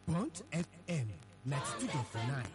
Bond FM ninety two dot nine.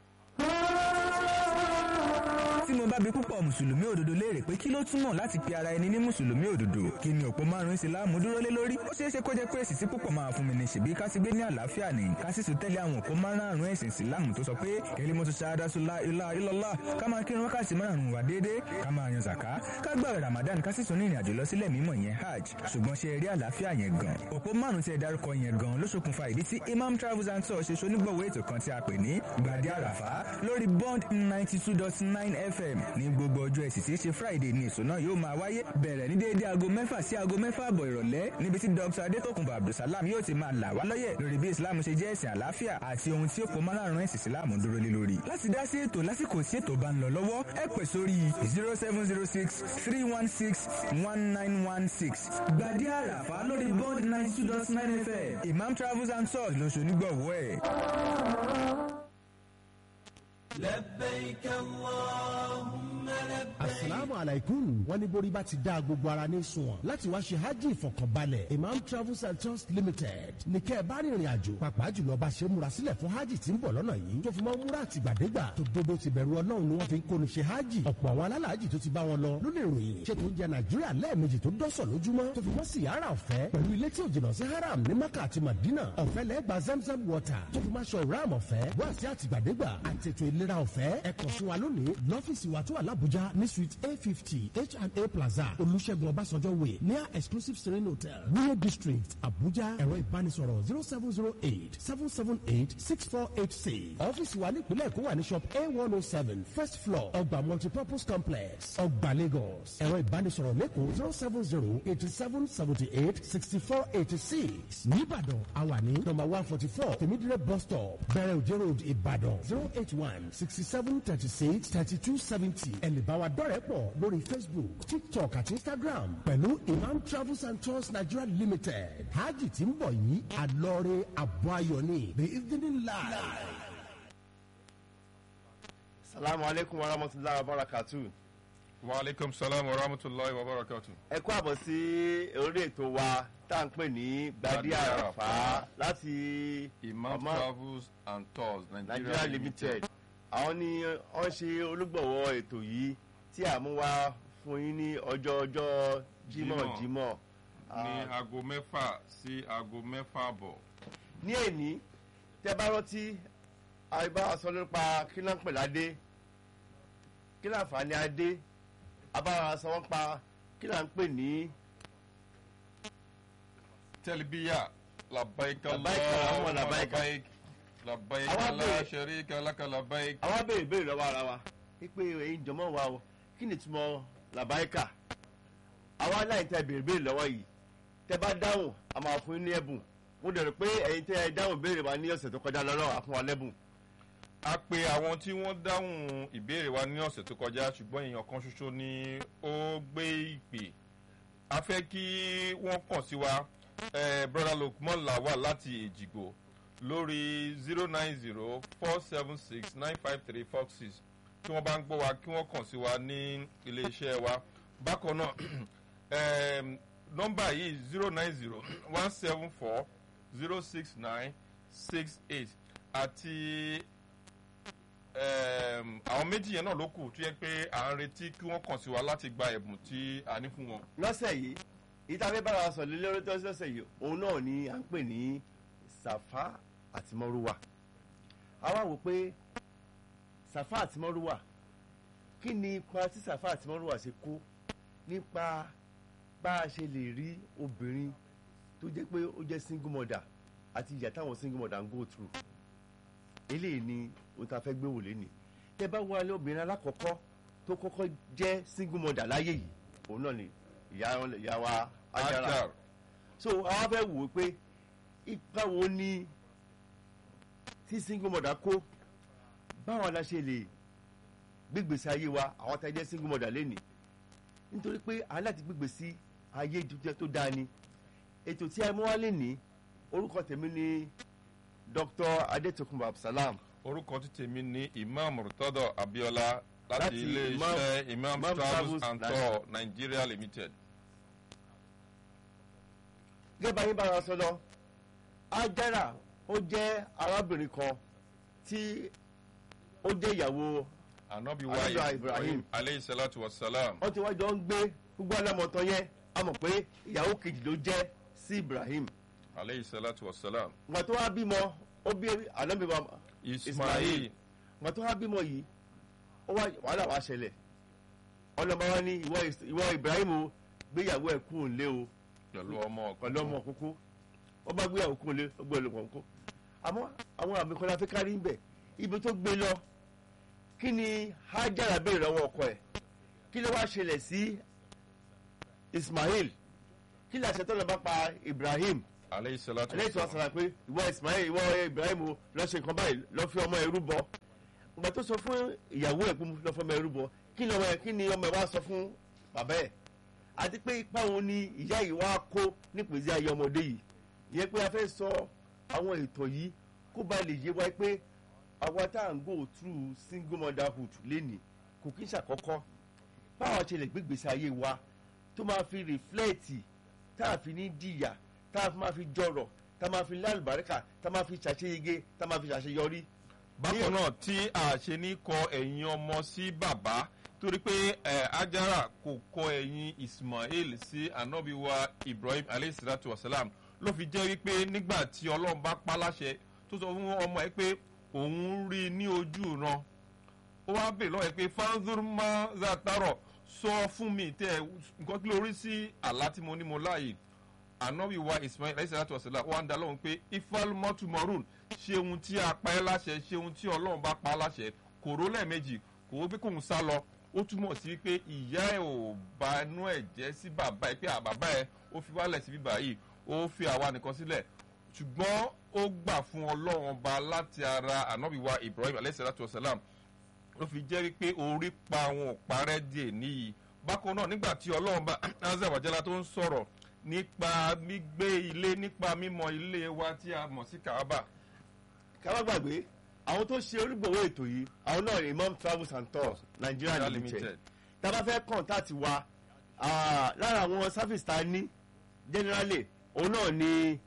tí mo bá bi púpọ̀ mùsùlùmí òdodo léèrè pé kí ló túmọ̀ láti pe ara ẹni ní mùsùlùmí òdodo kí ni òpó márùn-ún ìsìláàmù dúró lé lórí ó ṣeé ṣe kó jẹ́ pé èsì tí púpọ̀ máa fún mi ní ṣèbí ká sì gbé ní àlàáfíà ní ká sì tún tẹ́lẹ̀ àwọn òpó márùn-ún ẹ̀sìn ìsìláàmù tó sọ pé kalimatu shahadatu la ilaha illallah ká máa kírun wákàtí márùn-ún wà déédéé ká máa yan zàká ká gbààwẹ̀ ramadan ká sì tún ní ìrìnàjò lọ sílẹ̀ mímọ́ yẹn hajj ṣùgbọ́n ṣe eré àlàáfíà yẹn gan òpó márùn-ún tí ẹ dárúkọ yẹn gan ló ṣokùnfà ìdí tí imam travels and tours ṣe ṣonígbọ̀wọ́ ètò kan tí a pè ní gbàdé àràfá lórí bond ninety two dot nine fm ní gbogbo ọjọ́ ẹ̀sìn tí í ṣe friday ní èso náà yóò máa wáyé bẹ̀rẹ̀ ní déédéé aago mẹ́fà sí aago mẹ́fà àbọ̀ ìrọ̀lẹ́ níbi tí dr adétòkùnbọ̀ abdulsalam yóò ti máa là wá lọ́yẹ̀ lórí bí islam ṣe jẹ́ ẹ̀sìn àlàáfíà àti ohun tí ó pọ̀ márùn-ún ẹ̀sìn islam dúró lé lórí. láti dá sí ètò lásìkò tí ètò bá ń lọ lọ́wọ́ ẹ pè sórí zero seven zero six three one six one nine one six gbàdé àràfà lórí bond ninety two dot nine fm imam travels and tours lóṣù onígbọ̀wọ́ ẹ̀. لبيك اللهم لبيك asalaamu alaikum wọn ní borí bá ti dá gbogbo ara ní sunwọ̀n láti wá ṣe hajj ìfọkànbalẹ̀ imam travels and tours limited ní kẹ́ ẹ bá rìnrìn àjò pàápàá jùlọ bá ṣe múra sílẹ̀ fún hajj tí ń bọ̀ lọ́nà yìí tó fi mọ́ múra àtìgbàdégbà tó dodo ti bẹ̀rù ọlọ́run ni wọ́n fi ń kóni ṣe hajj ọ̀pọ̀ àwọn alálàájì tó ti bá wọn lọ ló lè ròyìn ṣé tó ń jẹ nàìjíríà lẹ́ẹ̀mejì tó dọ́sọ̀ lójúmọ́ tó fi mọ́ síyàrá ọ̀fẹ́ pẹ̀lú ilé tí ò jìnnà sí haram ní maka àti madina ọ̀fẹ́ lẹ́gbàá zamzam water tó fi máa ṣọ ìram ọ̀fẹ́ wá sí àtìgbàdégbà àtètò ìlera ọ̀fẹ́ ẹ kàn sí wa lónìí lọ́fíìsì wa tó wà lábújá ní suite a fifty H&A plaza olùṣègùn ọbásanjọ́ way near exclusive serene hotel wúyẹ district abuja ẹ̀rọ ìbánisọ̀rọ̀ zero seven zero eight seven seven eight six four eight six ọ́fíìsì wa nípìnlẹ̀ èkó wà ní shop a one oh seven first floor ọgbà multipurpose complex ọgbà lagos ẹ̀rọ ìbánisọ̀rọ̀ lẹ́kọ̀ọ́ zero seven zero eighty seven seventy eight sixty four eighty six nìbàdàn àwa ní number one forty four tèmídìrẹ́ bus stop bẹ̀rẹ̀ òjò road ìbàdàn zero eight one sixty seven thirty six thirty two seventy ẹ̀lẹ́bàwà dọ́rẹ̀ pọ̀ lórí facebook tiktok àti instagram pẹ̀lú imam travels and tours nigeria limited hajj tí ń bọ̀ yìí àlọ́ọ̀rẹ́ àbọ̀ ayọ̀ ni the evening live. salamu aleykum wa rahmatulahi wa barakatu. wa aleykum salaam wa rahmatulahi wa barakatu. ẹ kú àbọ̀ sí orí ètò wa tá à ń pè ní gbadé Gbadé àràfà Àràfá. láti imam Ọmọ- travels and tours nigeria nigeria limited limited. àwọn ni wọ́n ṣe olúgbọ̀wọ́ ètò yìí tí a mú wá fún yín ní ọjọ́ ọjọ́ jímọ̀ Jímọ̀. jímọ̀ ní Ah, aago mẹ́fà sí aago mẹ́fà bọ̀. ní èní tẹ bá rántí àìbá sọ nípa kí náà ń pè ládé kí náà fà ní adé abára sọ wọn pa kí náà ń pè ní tẹlibiya labaik Labaik Allahumma labaik. labaik labaik Àwọn la abẹ́rẹ́- sharika laka labaik. àwọn abéèrè béèrè lọ́wọ́ ara wa wípé èyí jọmọ́ wa o kí ni túmọ̀ làbáyíkà àwọn aláìní tẹ béèrè béèrè lọ́wọ́ yìí tẹ bá dáhùn a máa fún yín ní ẹ̀bùn mo dẹ̀rọ pé ẹ̀yin tẹ ẹ dáhùn béèrè wa ní ọ̀sẹ̀ tó kọjá lọ́wọ́ àfún wa lẹ́bùn a pe àwọn tí wọ́n dáhùn ìbéèrè wa ní ọ̀sẹ̀ tó kọjá ṣùgbọ́n èèyàn kan ṣoṣo ni ó gbé ìpè a fẹ́ kí wọ́n kàn sí wa eh, brother lukman lawal láti èjìgbò lórí zero nine zero four seven six nine five three four six tí wọ́n bá ń gbọ́ wa kí wọ́n kàn sí wa ní iléeṣẹ́ wa bákan náà em, nọ́mbà yìí zero nine zero one seven four zero six nine six eight àti um, àwọn méjì yẹn náà ló kù tó yẹ pé à ń retí kí wọ́n kàn sí wa láti gba ẹ̀bùn tí a ní fún wọn. lọ́sẹ̀ yìí ìtafẹ́ bára wa sọ̀rọ̀ lórí tó lọ́sẹ̀ yìí òun náà ni à ń pè ní sàfá àti mọ́rúwà àwa wò pé sàfá àti mọ́rúwà kí ni ipa tí sàfá àti mọ́rúwà ṣe kó nípa bá a ṣe lè rí obìnrin tó jẹ́ pé ó jẹ́ single mother àti ìyà táwọn single mother ń go through eléyìí ni ohun tá a fẹ́ gbé wò léni tẹ bá wọlé obìnrin alákọ̀ọ́kọ́ tó kọ́kọ́ jẹ́ single mother láyé yìí òun náà ni ìyá ìyá wa Ajara Ajar so àwọn fẹ́ wò ó pé ipa wo ni tí single mother kó báwọn la ṣe lè gbégbèsè ayé wa àwọn tá a jẹ́ single mother lénìí nítorí pé aláti gbégbèsè ayé jíjẹ tó dáa ni ètò tí a mú wá lénìí orúkọ tèmi ni Dr. Adetokunbo Absalam orúkọ tí tèmi ní imam murtado abiola láti Láti ilé-iṣẹ́ imam Imam travels Travels and Nigeria. tour nigeria limited. gẹ́gẹ́ bá yín bára sọ lọ Ajara ó jẹ́ arábìnrin kan tí ó jẹ́ ìyàwó anabi wa Anabi wa ibrahim Ibrahim. aleyhi salatu wa salam wọ́n ti wá jọ ń gbé gbogbo alámọ̀tán yẹn a mọ̀ pé ìyàwó kejì ló jẹ́ sí Ibrahim aleyhi salatu wa salam ìgbà tó wá bímọ ó bí ànábì wa ismail ìgbà tó wá bímọ yìí ó wá wàhálà wá ṣẹlẹ̀ ọlọ́mọ wa ní ìwọ Is- ìwọ Ibrahim o gbéyàwó ẹ̀ kú òǹlé o pẹ̀lú ọmọ pẹ̀lú ọmọ kúkú ó bá gbéyàwó kú òǹlé ó gbé ọmọ kúkú àmọ́ àwọn àmì kan la fi kárí ń bẹ̀ ibi tó gbé lọ kí ni Hajara béèrè lọ́wọ́ ọkọ ẹ̀ kí ló wá ṣẹlẹ̀ sí Ismail kí ni àṣẹ tó lọ bá pa Ibrahim aleyhi salatu wa ẹlẹ́yìn tó wá salam sọ̀rọ̀ pé ìwọ Ismail ìwọ Ibrahim o lọ ṣe nǹkan báyìí lọ fi ọmọ ẹrú bọ ìgbà tó sọ fún ìyàwó ẹ̀ pé lọ fi ọmọ ẹrú bọ kí ni ọmọ ẹ̀ kí ni ọmọ ẹ̀ wá sọ fún bàbá ẹ̀ àti pé ipa wo ni ìyá yìí wá kó nípèsè ayé ọmọdé yìí ìyẹn pé a fẹ́ sọ àwọn ètò yìí kó ba lè yé wa pé àwa tá à ń go through single motherhood lénìí kò kí ń ṣàkọ́kọ́ báwa ṣe lè gbégbèsè ayé wa tó máa fi rìflẹ́ẹ̀tì tá a fi ní jìyà tá a fi máa fi jọrọ̀ tá a máa fi lálùbáríkà tá a máa fi ṣàṣeyege tá a máa fi ṣàṣeyọrí. bákan náà tí a ṣe ní kọ ẹ̀yìn ọmọ sí bàbá torí pé ẹ ajara kò kọ ẹ̀yìn ismail sí anabi wa ibrahim aleyhi salatu wa salam ló fi jẹ́ wípé nígbà tí ọlọ́run bá pa láṣẹ tó sọ fún ọmọ ẹ pé òun rí i ní ojú ran ó wá bèèrè lọ́wọ́ ẹ pé fanzurma zataro sọ fún mi tẹ ẹ nǹkan kí ló rí sí àlá tí mo ní mo láàyè anabi wa ismail alayhi salatu wa salam wa ń da lóhùn pé ifal mọ́tùmọ́rùn ṣe ohun tí a pa ẹ́ láṣẹ ṣe ohun tí ọlọ́run bá pa á láṣẹ kò ró lẹ́ẹ̀mejì kò wó pé kóun sá lọ ó túmọ̀ sí pé ìyá ẹ̀ ò bá inú ẹ̀ jẹ́ sí bàbá ẹ̀ pé àbàbá ẹ̀ ó fi wálẹ̀ sí bíbá yìí ó fi àwa nìkan sílẹ̀ ṣùgbọ́n ó gbà fún ọlọ́run ọba láti ara anabi wa ibrahim alayhi salatu wa salam ló fi jẹ́ wípé orí pa àwọn òparẹ́ díẹ̀ níyì bákan náà nígbà tí ọlọ́run bá azza wa jalla tó ń sọ̀rọ̀ nípa gbígbé ilé nípa mímọ ilé wa tí a mọ̀ sí kaaba ká má gbàgbé àwọn tó ṣe onígbòwó ètò yìí àwọn náà ni imam travels and tours nigeria limited tá a bá fẹ́ kọ́ńtàtì wa ah, lára àwọn service tá a ní generally òun náà ni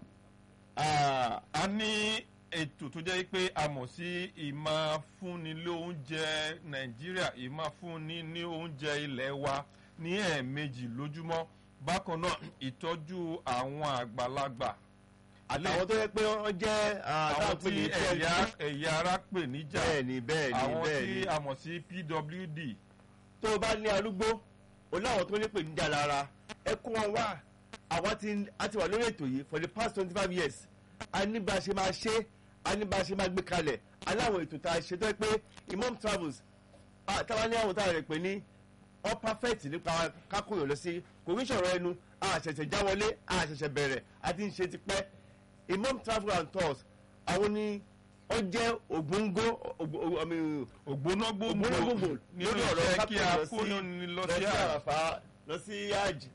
ah, a ní ètò tó jẹ́ pé a mọ̀ sí ìmọ̀ fúnni lé oúnjẹ nàìjíríà ìmọ̀ fúnni ní oúnjẹ ilẹ̀ wa ní ẹ̀ẹ̀mejì lójúmọ́ bákan náà ìtọ́jú àwọn àgbàlagbà àtàwọn tó yẹ pé wọ́n jẹ́ ah, àwọn táwọn pè tí ní ẹ̀yà ẹ̀yà ara pè níjà bẹ́ẹ̀ni bẹ́ẹ̀ni àwọn tí bẹ́ẹ̀ni a mọ̀ sí pwd tó o bá ní arúgbó o láwọn tó ní pè níjà lára ẹ kó wọn wá àwa ti a ti wà lórí ètò yìí for the past twenty five years a ní bá a ṣe máa ṣe a ní bá a ṣe máa gbé kalẹ̀ aláwọ̀ ètò tá a ṣe tó yẹ pé imam travels ah, táwa ní àwọn táwa rẹ̀ pé ní all perfect nípa kákòyò lọ sí kò ní sọ̀rọ̀ ẹnu a ṣẹ̀ṣẹ̀ já wọlé a ṣẹ̀ṣẹ̀ bẹ̀rẹ̀ a ti ń ṣe tipẹ́ imam travel and tours àwọn ni ó jẹ́ ògbóngó ògbóngó ògbóná gbogbo gbòǹgbò nínú lórí ọ̀rọ̀ iṣẹ́ kí a kápẹ́ kó ní lọ sí àrà àràfà lọ sí hajj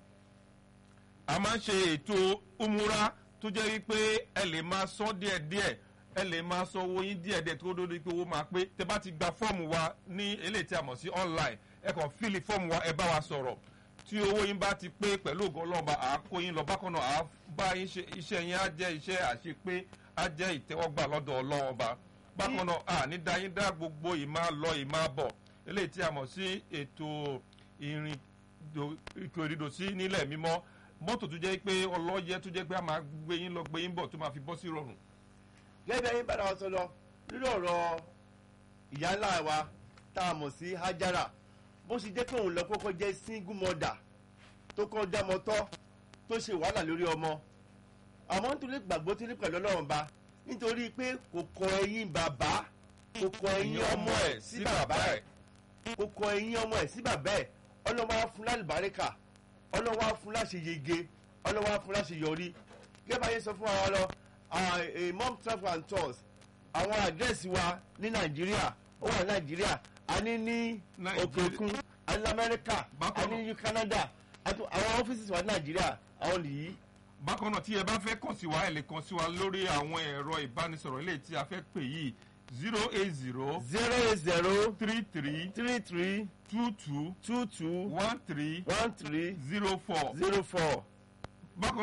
a máa ń ṣe ètò umura tó jẹ́ wípé ẹ lè máa san díẹ̀díẹ̀ ẹ lè máa san owó yín díẹ̀díẹ̀ tó dódó pé owó máa pé tẹ bá ti gba fọ́ọ̀mù wa ní eléyìí tí a mọ̀ sí online ẹ kàn fíìlì fọ́ọ̀mù wa ẹ bá wa sọ̀rọ̀ tí owó yín bá ti pé pẹ̀lú ògo ọlọ́ọ̀ba à á kó yín lọ bákan náà à á bá yín ṣe iṣẹ́ yín á jẹ́ iṣẹ́ àṣepé á jẹ́ ìtẹ́wọ́gbà lọ́dọ̀ ọlọ́ọ̀ba bákan náà à ní dá yín dá gbogbo ìmá lọ ìmá bọ̀ eléyìí tí a mọ̀ sí ètò ìrìn ètò ìrìndò sí nílẹ̀ mímọ́ mọ́tò tó jẹ́ pé ọlọ́yẹ tó jẹ́ pé a máa gbé yín lọ gbé yín bọ̀ tó máa fi bọ́ sí rọrùn. gẹ́gẹ́ bí bára wa sọ lọ lórí ọ̀rọ̀ ìyá ńlá wa tá a mọ̀ sí hajara bó ṣe jẹ́ kóun lọ kókó jẹ́ single mother tó kọ́ dámọ́tọ́ tó ṣe wàhálà lórí ọmọ àmọ́ nítorí gbàgbọ́ tí ní pẹ̀lú ọlọ́run ba nítorí pé kò kọ ẹyin bàbá kò kọ ẹyin ọmọ ẹ̀ sí bàbá ẹ̀ kò kọ ẹyin ọmọ ẹ̀ sí bàbá ẹ̀ ọlọ́wọ́ á fún lálùbáríkà ọlọ́wọ́ á fún láṣẹ yege ọlọ́wọ́ á fún láṣẹ yọrí gẹ́gẹ́ bá yẹn sọ fún wa lọ mom travel and tours àwọn àdírẹ́sì wa ní nàìjíríà ó wà ní nàìjíríà a ní ní Nàìjíríà. òkè òkun a ní amẹ́ríkà a Bákan ní ní canada àti àwọn ọ́fíìsì wa ní nàìjíríà àwọn nìyí bákan náà tí ẹ bá fẹ́ kàn sí wa ẹ lè kàn sí wa lórí àwọn ẹ̀rọ ìbánisọ̀rọ̀ eléyìí tí a fẹ́ pè yìí zero eight zero zero eight zero three three three three two two two two one three one three zero four zero four bákan náà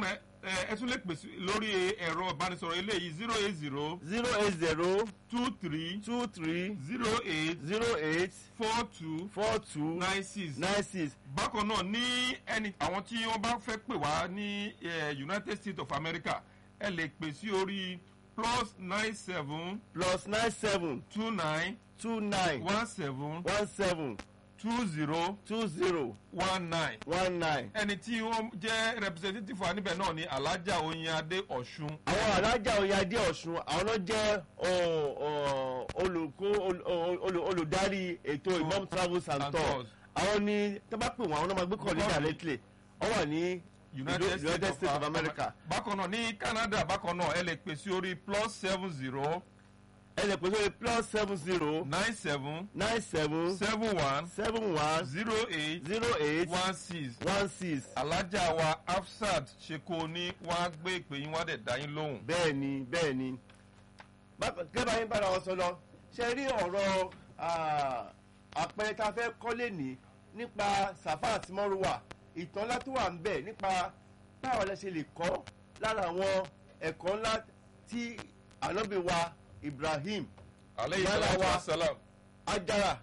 ẹ ẹ tún lè pèsè lórí ẹ̀rọ ìbánisọ̀rọ̀ eléyìí zero eight zero zero eight zero two three two three zero eight zero eight four two four two nine six. nine six bákan náà ní ẹni àwọn tí wọ́n bá fẹ́ pè wá ní eh, united states of america ẹ lè pè sí orí plus nine seven plus nine seven two nine two nine one seven one seven two zero two zero one nine. one nine. ẹni tí wọ́n jẹ́ representative wa níbẹ̀ náà ni alhaja oyinade ọ̀ṣun. àwọn alájà oyadé ọ̀ṣun àwọn náà jẹ́ ọ, ọ, olùkó ol- ol- ol- olùdarí ètò imam travels and And tours tours. àwọn ní tábà pè wọ́n àwọn náà máa gbé kọ́ ní Bọ́ọ̀lù. directly wọ́n wà ní united, united states of america bákan náà ní canada bákan náà ẹ lè pè sí orí plus seven zero ẹ lè pè sórí plus seven zero nine seven nine seven seven one seven one zero eight zero eight one six. one six alájà wa afsat ṣeko ní wọn á gbé ìpè yín wọn á dẹ̀ dá yín lóhùn. bẹ́ẹ̀ ni bẹ́ẹ̀ ni Bákan- gẹ́gẹ́ yín bára wọn sọ lọ ṣe rí ọ̀rọ̀ ah, àpẹẹrẹ tá a fẹ́ kọ́lé ní nípa safa àti mọ́rùwà ìtàn ńlá tó wà ń bẹ̀ nípa báwo la ṣe lè kọ́ lára àwọn ẹ̀kọ́ ńlá tí ànábì wa ibrahim aleyhi Yálà salatu wa. wa salam. ajara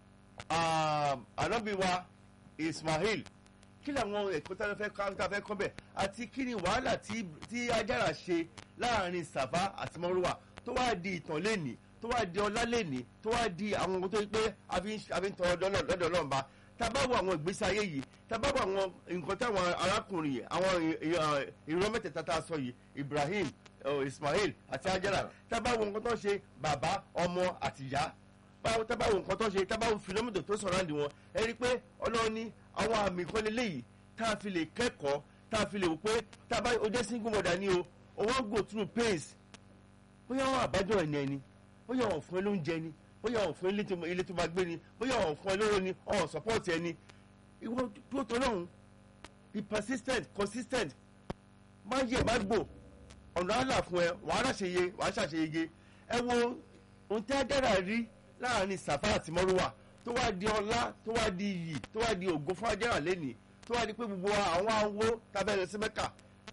ah, ànábì wa ismail kí ni àwọn ẹ̀kọ́ tá a fẹ́ kọ́ tá a fẹ́ kọ́ bẹ̀ àti kí ni wàhálà tí tí ajara ṣe láàrin safa àti mọ́rùwà tó wá di ìtàn lẹ́nìí tó wá di ọlá lẹ́nìí tó wá di àwọn ohun tó yẹ pé a fi ń a fi ń tọrọ lọ́dọ̀ lọ́dọ̀ Ọlọ́run ba tá a bá wo àwọn ìgbésí ayé yìí tá a bá wo àwọn nǹkan táwọn arákùnrin yìí àwọn ì- ì- ì- ìran mẹ́tẹ̀ẹ̀ta tá a sọ yìí ibrahim eh, ismail àti ajara tá a bá wo nǹkan tó ń ṣe bàbá ọmọ àti ìyá báwo tá a bá wo nǹkan tó ń ṣe tá a bá wo fìlómítò tó sọ̀rọ̀ àǹdí wọn ẹ rí i pé ọlọ́run ní àwọn àmì kan lélẹ́yìí tá a fi lè kẹ́kọ̀ọ́ tá a fi lè wò pé tá a bá o jẹ́ single mother ni o o wọ́n go through pains bóyá wọn àbájọ ẹni ẹni bóyá wọn fún ẹ lóúnjẹ ni bóyá wọn fún ẹ ilé tó- ilé tó máa gbé ni bóyá wọn fún ẹ lóró ni ọ̀hún support ẹni ìwọ tó tó lọ́hùn be persistent consistent má yẹ má gbò ọ̀nà àlà fún ẹ wàá ṣàṣeyẹ wàá ṣàṣeyege ẹ wo ohun tí ajára rí láàrin sàfà àti mọ́rúwà tó wá di ọlá tó wá di iyì tó wá di ògo fún ajára lẹ́nìí tó wá di pé gbogbo àwọn awo tàbí ẹ̀rọ sí mẹ́kà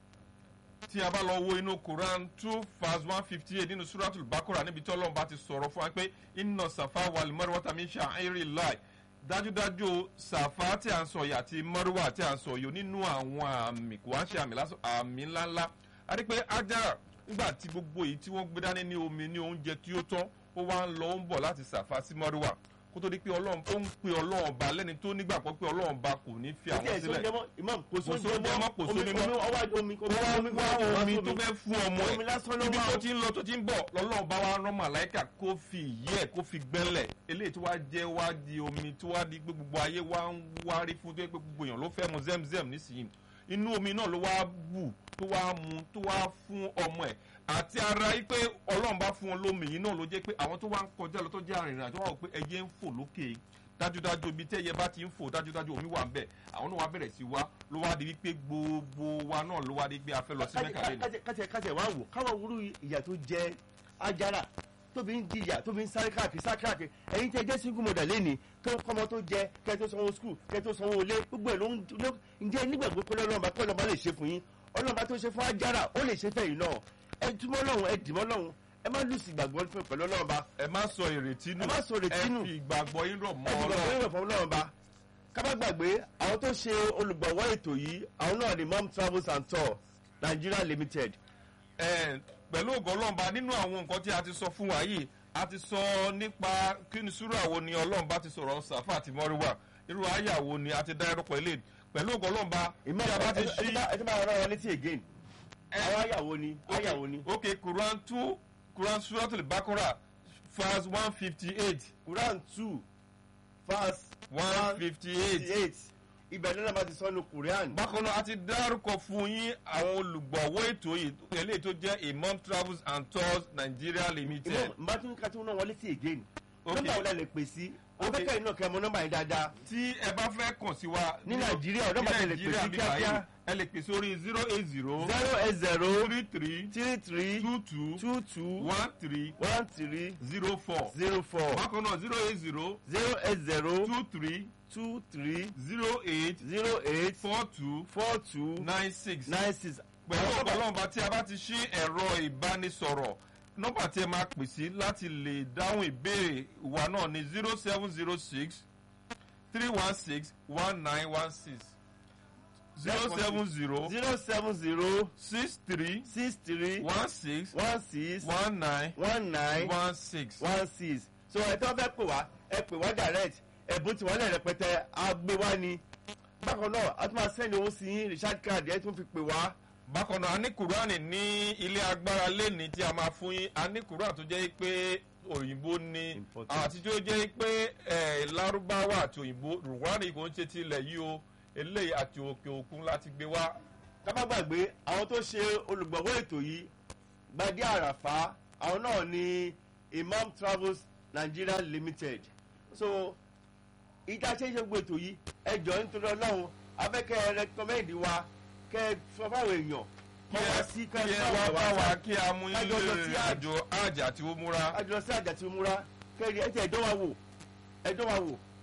tí a bá lọ wo inú quran two verse one fifty eight nínú suratul bakora níbi tí ọlọ́run bá ti sọ̀rọ̀ fún wa pé iná safa wal marwa tàbí ṣàìrì láì dájúdájú safa tí a ń sọ yìí àti marwa tí a ń sọ yìí nínú àwọn àmì kò wá ń ṣe àmì lásán àmì ńláńlá a rí pé ajá nígbà tí gbogbo èyí tí wọ́n gbé dání ní omi ní oúnjẹ tí ó tán ó wá ń lọ ó ń bọ̀ láti safa sí marwa kó tó di pé ọlọ́run ó ń pe ọlọ́run ba lẹ́ni tó nígbàgbọ́ pé ọlọ́run ba kò ní fi àwọn sílẹ̀ imam kò Kò sóúnjẹ sóúnjẹ mọ́, kò omi sómi mọ́. omi ọwọ́ àjọ omi kò wá omi wá omi tó fẹ́ fún ọmọ omi lásán ló ẹ̀ ibi wá tó o. ti ń lọ tó ti ń bọ̀ lọ́lọ́run bá wa rán màláìkà kó fi ìyẹ́ ẹ̀ kó fi gbẹ́lẹ̀ eléyìí tó wá jẹ́ wá di omi tó wá di pé gbogbo ayé wá ń wárí fún tó yẹ pé gbogbo èèyàn ló fẹ́ mu zemzem nísìnyí inú omi náà ló wá bù tó wá mu tó wá fún ọmọ ẹ̀ àti ara yìí pé ọlọ́run bá fún wọn lómi yìí náà ló jẹ́ pé àwọn tó wá ń kọjá lọ tó jẹ́ arìnrìn àjò wà wò pé ẹyẹ ń fò lókè dájúdájú ibi tí ẹyẹ bá ti ń fò dájúdájú omi wà ń bẹ̀ àwọn náà wá bẹ̀rẹ̀ sí wá ló wá di wípé gbogbo wa náà ló wá di pé a fẹ́ lọ sí mẹ́kà lẹ́nu. kájẹ kájẹ wá wò káwọn wúrú ìyà tó jẹ ajára tóbi ń jìyà tóbi ń sáré káàkiri sáré káàkiri ẹ̀yin tẹ́ jẹ́ single mother lẹ́ni tó kọ́mọ tó jẹ kẹ́ tó sanwó skul kẹ́ tó sanwó ilé gbogbo ẹ̀ ló ń ló ǹjẹ́ nígbàgbọ́ pé ọlọ́mọba pé ọlọ́mọba lè ṣe fún yín ọlọ́mọba tó ṣe fún ajára ó lè ṣe fẹ́yìn náà ẹ túmọ̀ lọ́hùn ẹ dìmọ́ lọ́hùn ẹ má lùsì ìgbàgbọ́ fún pẹ̀lú ọlọ́mọba ẹ má sọ ìrètí nù Ẹ má sọ ìrètí nù. ẹ fi ìgbàgbọ́ yín rọ̀ mọ́ ẹ ti gbàgbọ́ ọlọ́run ìrọ̀ fún ọlọ́mọba kábà gbàgbé àwọn tó ṣe olùgbọ̀wọ́ ètò yìí àwọn náà ni mom travels and tour Nigeria limited ẹ pẹ̀lú ògo ọlọ́mba nínú àwọn nǹkan tí a ti sọ fún wa yìí a ti sọ nípa kí ni sùúrù wo ni ọlọ́mba ti sọ̀rọ̀ sàfà àti mọ́ríwá irú àyà wo ni a ti dá ẹrọ́pọ̀ ilé pẹ̀lú ògo ọlọ́mba ìmọ̀ tí a bá ti ẹ ṣí ẹ ti máa rán wọn létí again àwọn àyàwó ni àyàwó ni ok quran two quran suratul bakora verse one fifty eight Quran two verse one fifty eight eight ibẹ̀ lọ́la máa ti sọ́nu Quran bákan náà a ti dárúkọ fún yín àwọn olùgbọ̀wọ́ ètò yìí eléyìí tó jẹ́ imam travels and tours nigeria limited. ìmọ̀ nbá tún ká tún náà wọn létí again Ok. nọ́mbà wo la lè pè sí Ok. afẹ́kẹ́ iná kẹ́ mọ nọ́mbà yẹn dáadáa tí ẹ bá fẹ́ kàn sí wa. Ní Nàìjíríà, ọ̀dọ́ ní bá ti lè pè sí Nàìjíríà bí kíákíá. báyìí, ẹ lè pè sórí zero eight zero zero eight zero three three three three two two two two one three one three zero four. zero four bákan náà zero eight zero zero eight zero two three two three zero eight zero eight four two four two nine six. nine six pẹ̀lú ọ̀pọ̀lọpọ̀ tí a bá ti ṣí ẹ̀rọ ìbánisọ̀rọ̀ nọ́mbà tí ẹ máa pè sí láti lè dáhùn ìbéèrè wa náà ní zero seven zero six three one six one nine one six zero seven zero zero seven zero six three six three one six one six one nine one nine one six. one six so ẹ tó fẹ́ pè wá ẹ pè wá direct ẹ̀bùn tí wọ́n lẹ̀ rẹpẹtẹ àgbé wá ni bákan náà a tún máa sẹ́ni owó sí yín richard card ẹ tún fi pè wá bákan náà a ní kùránì ní ilé agbára lẹ́ni tí a máa fún yín a ní kùránì tó jẹ́ pé òyìnbó ni Important. àti tó jẹ́ pé eh, lárúbáwá àti òyìnbó rùwárì kò ń ṣe ti ilẹ̀ yìí o eléyìí àti òkè òkun láti gbé wá. ká má gbàgbé àwọn tó ṣe olùgbọ̀wọ́ ètò yìí gbadé àràfá àwọn náà ni imam travels nigeria limited so ìta ṣe é ṣe gbogbo ètò yìí ẹ jọ nítorí ọlọ́run afẹ́kẹ́ rẹkọmẹ́ndì wa kẹ́ ẹ sọ fáwọn èèyàn kọ́ wá sí kí ẹ wá bá wa kí a mú yín Kájọ lọ sí lè àjò àjà tí ó múra. àjọ sí àjà tí mo múra kẹ́rì ẹ̀ tí ẹ̀dọ́ wa wò ẹ̀dọ́ wa wò